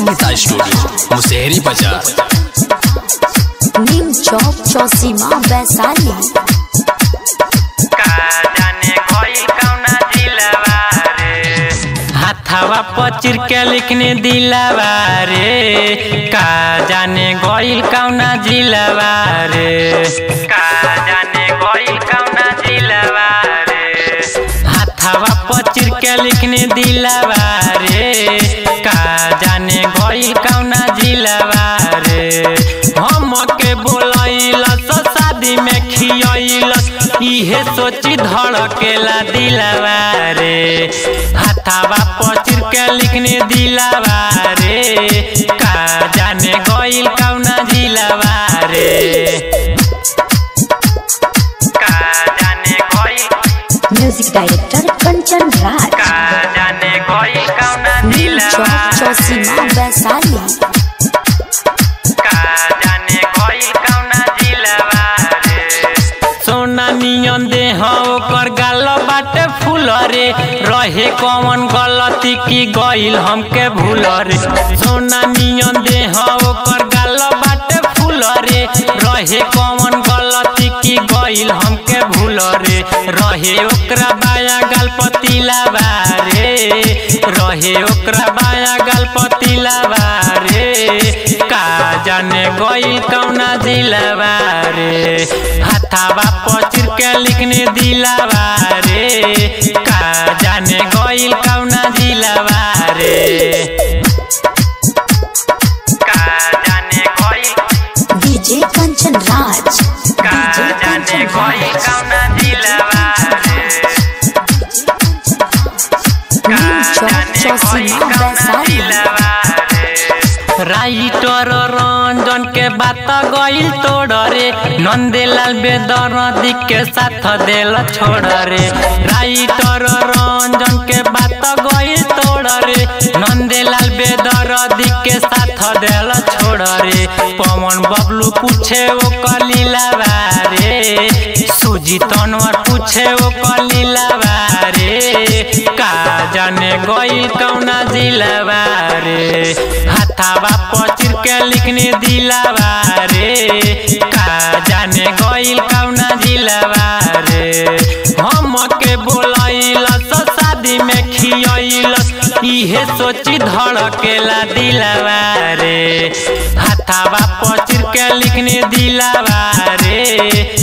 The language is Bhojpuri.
संगीता स्टूडियो मुसेहरी बाजार नीम चौक चौसीमा वैशाली का जाने कोई कौना दिलवा रे हाथवा पचिर के लिखने दिलवा रे का जाने गोइल कौना जिलवा रे का जाने गोइल कौना जिलवा रे हाथवा पचिर के लिखने दिलवा रे का जाने गोइल कौना जिलवा रे हम के बोलैलस शादी में खियैलस इहे सोची धड़केला दिलवा रे हाथावा पचिर के लिखने दिलवा रे का जाने गइल कौना जिलवा रे का जाने गइल म्यूजिक डायरेक्टर कंचन राज का जाने गइल कौना नीम दिलवा चौक चौसीमा रे वैशाली का जाने गइल कौना जिलवा रे सोना नियन दे ओकर गाल बाटे फूल रे रहे कौन गलती की गइल हमके भूल रे सोना नियन दे ओकर गाल बाटे फूल रे रहे कौन गलती की गइल हमके भूल रे रहे ओकरा बाया गाल पतीला रे रहे ओकरा बाया गाल पतीला रे का जाने गइल कौना दिलवा रे हाथावा पचिर के लिखने दिलवा रे का जाने गइल कौना दिलवा रे का जाने गइल डीजे कंचन राज का डीजे जाने कंचन गइल राज कौना दिलवा रे नीम चौक चौसीमा वैशाली राइटर रंजन के बात गइल तोड़ रे नंदेलाल बेदरदी के साथ देल छोड़ रे राइटर रंजन के बात गइल तोड़ रे नंदेलाल बेदरदी के साथ देल छोड़ रे पवन बबलू पूछे ओ कलीला रे सुजी तनवर पूछे ओ कलीला रे का जाने गइल कौना जिलवा रे हाथावा पचिर के लिखने दिलवा रे का जाने गइल कौना जिलवा रे हम के बोलैलस शादी में खियैलस इहे सोची धड़केला दिलवा रे हाथावा पचिर के लिखने दिलवा रे